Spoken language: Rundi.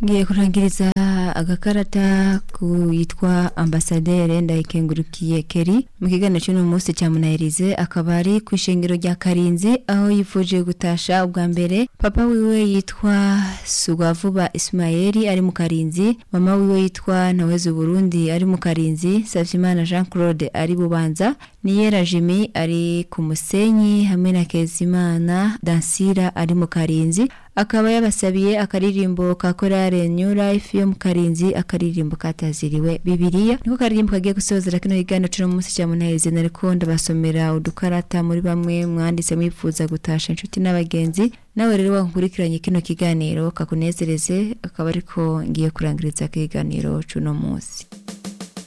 ngiye kurangiriza agakarata ku yitwa ambasaderi ndayikengurukiye keri mu kiganiro cy'uno munsi cya munahirize akaba ari ku ishengero rya karinzi aho yifuje gutasha ubwa mbere papa wiwe yitwa sugwavuba ismaeli ari mu karinzi mama wiwe yitwa nawezi burundi ari mu karinzi savyimana jean claude ari bubanza niyera jimi ari ku musenyi hamwe na kezimana dansira ari mu karinzi akaba yabasabiye akaririmbo ka korale new life yo mu karinzi akaririmbo kataziriwe bibiliya niko karirimbo kagiye gusozera kino kiganiro cyo mu munsi cya munaheze nariko ndabasomera udukarata muri bamwe mwanditse mwifuza gutasha inshuti n'abagenzi nawe rero wankurikiranye kino kiganiro kakunezereze akaba ariko ngiye kurangiriza kiganiro cy'uno munsi